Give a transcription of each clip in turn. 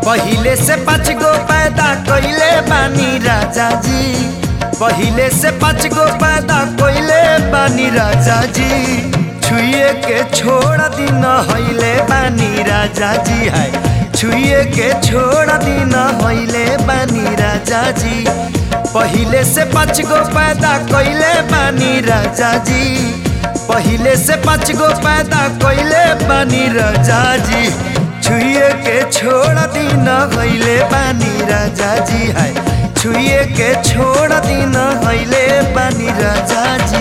पहिले से पाँच गो पैदा कइले बानी राजा जी पहिले से पाँच गो पैदा कइले बानी राजा जी छुए के छोड़ दिन हइले बानी राजा जी है छुए के छोड़ दिन हइले बानी राजा जी पहिले से पाँच गो पैदा कइले बानी राजा जी पहिले से पाँच गो पैदा कइले बानी राजा जी छुए के छोड़ दिन हइले बानी राजा जी है छुए के छोड़ दिन हइले बानी राजा जी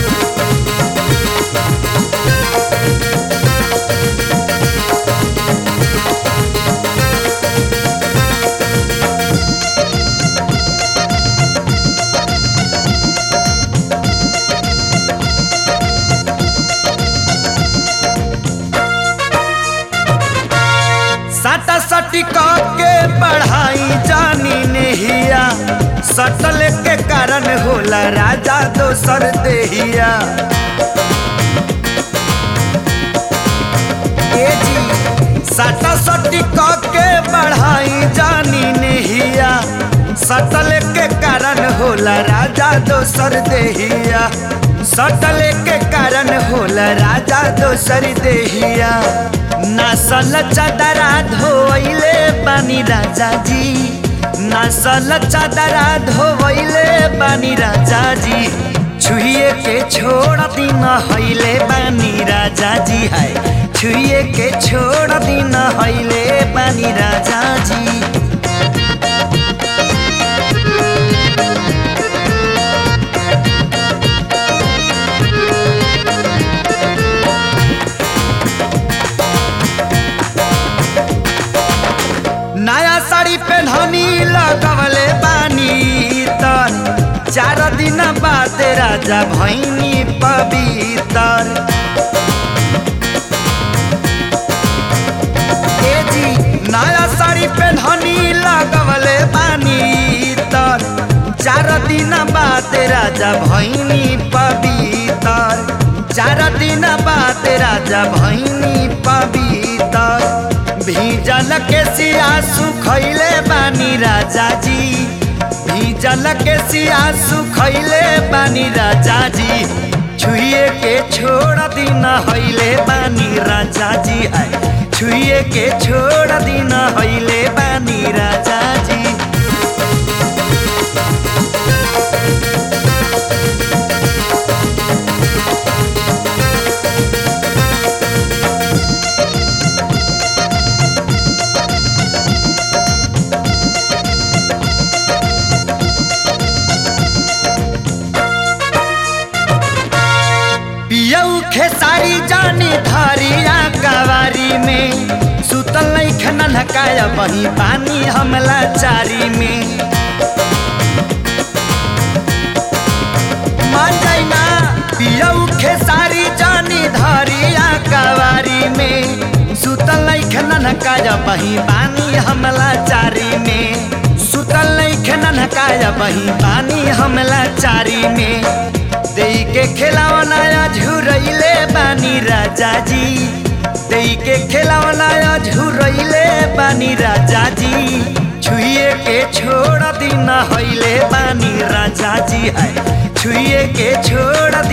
साटा सटी के पढ़ाई जानी नेहिया सटल के कारण होला राजा दोसर देहिया ए जी साटा सटी के पढ़ाई जानी नेहिया सटल के कारण होला राजा दोसर देहिया सटल के कारण होला राजा दोसर देहिया नसल चदरा धोइले बानी राजा जी नसल चदरा धोइले बानी राजा जी छुए के छोड़ दिन हइले बानी राजा जी है छुए के छोड़ दिन हइले बानी राजा जी नया साड़ी पहननी लगवले बानी तर चार दिन बाद राजा भैनी पवितर ए जी नया साड़ी पहननी लगवले बानी तर चार दिन बाद राजा भैनी पवितर चार दिन बाद राजा भैनी पवितर भीजल के सिया सुखैले बानी राजा जी भीजल के सिया सुखैले बानी राजा जी छुए के छोड़ दिन हइले बानी राजा जी है छुए के छोड़ दिन हइले बानी राजा जी पियऊ खेसारी जानी धरिया कवारी में सुतल नहीं खनन हकाया वही पानी हमला चारी में मान जाइना पियऊ खेसारी जानी धरिया कवारी में सुतल नहीं खनन हकाया वही पानी हमला चारी में सुतल नहीं खनन हकाया वही पानी हमला चारी में देई के खिलावना झुरैले बानी राजा जी देई के खिलावना झुरैले बानी राजा जी छुए के छोड़ दिन हइले बानी राजा जी है छुए के छोड़